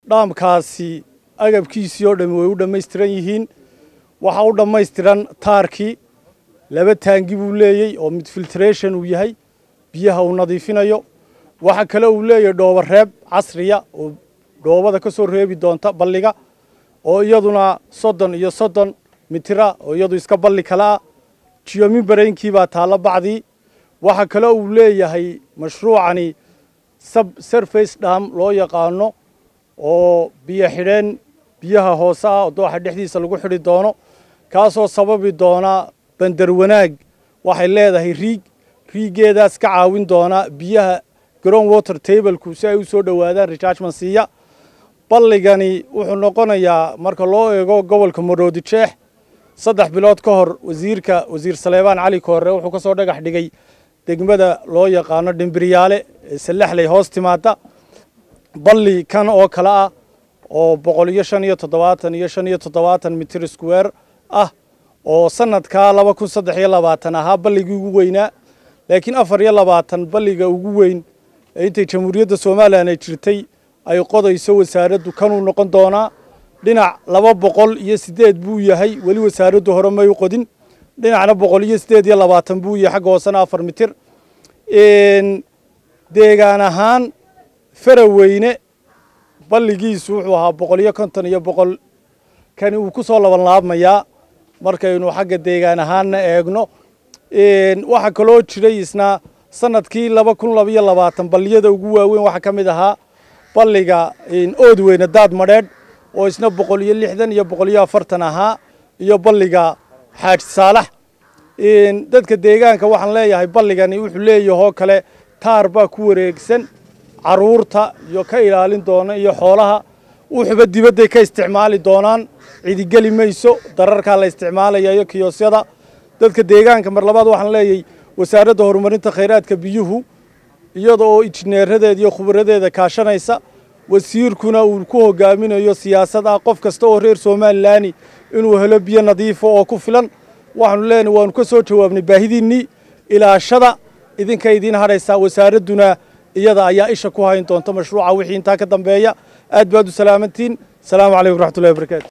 dhaamkaasi agabkiisii oo dhammi way u dhammaystiran yihiin waxaa u dhammaystiran taarkii laba taangi buu leeyey oo mid filtration uu yahay biyaha uu nadiifinayo waxa kale uu leeyahay dhoobo reeb casriya oo dhoobada ka soo reebi doonta balliga oo iyaduna soddon iyo soddon mitira oo iyadu iska balli kale ah jiyomin baraynkii baa taalla bacdii waxa kale uu leeyahay mashruucani sub surface dham loo yaqaano oo biyo xidheen biyaha hoose ah oo dooxa dhexdiisa lagu xidhi doono kaasoo sababi doona bandar wanaag waxay leedahay riig riiggeedaas ka caawin doona biyaha ground water tableku si ay u soo dhowaadaan rechargement siiya balligani wuxuu noqonayaa marka loo eego gobolka maroodi jeex saddex bilood ka hor wasiirka wasiir saleebaan cali koore wuxuu ka soo dhagax dhigay degmada loo yaqaano dhimbiryaale ee sallaxley hoos timaada balli kan oo kale ah oo boqol iyo shan iyo toddobaatan iyo shan iyo toddobaatan mitir square ah oo sanadkaa laba kun saddex iyo labaatan ahaa balligii ugu weynaa laakiin afar iyo labaatan balliga ugu weyn ee intay jamhuuriyadda somalilan ay jirtay ay qodayso wasaaraddu kanuu noqon doonaa dhinac laba boqol iyo siddeed buu yahay weli wasaaraddu hore may u qodin dhinacna boqol iyo siddeed iyo labaatan buu yahay xagga hoosena afar mitir deegaan ahaan faraweyne balligiisu wuxuu ahaa boqol iyo konton iyo boqol kani uu ku soo laban laabmayaa markaynu xagga deegaan ahaanna eegno waxaa kaloo jiray isna sanadkii laba kun labaiyo labaatan balliyada ugu waaweyn waxaa ka mid ahaa balliga ood weyne daad madheedh oo isna boqol iyo lixdan iyo boqol iyo afartan ahaa iyo balliga xaaji saalax dadka deegaanka waxaan leeyahay balligani wuxuu leeyahoo kale taar baa ku wareegsan caruurta iyo ka ilaalin doona iyo xoolaha wuxuba dibadday ka isticmaali doonaan cidigeli mayso dararkaa la isticmaalaya iyo kiyosyada dadka deegaanka mar labaad waxaan leeyahay wasaaradda horumarinta khayraadka biyuhu iyada oo injineeradeeda iyo khubaradeeda kaashanaysa wasiirkuna uu ku hogaaminayo siyaasad ah qof kasta oo reer somalilaani inuu helo biyo nadiifa oo ku filan waxaanu leenahay waanu ka soo jawaabnay baahidiinnii ilaashada idinka idiin hadhaysaa wasaaradduna iyada ayaa isha ku hayn doonta mashruuca wixii intaa ka dambeeya aad baad u salaamantiin asalaamu calaykum raxmatullahi wabarakaatu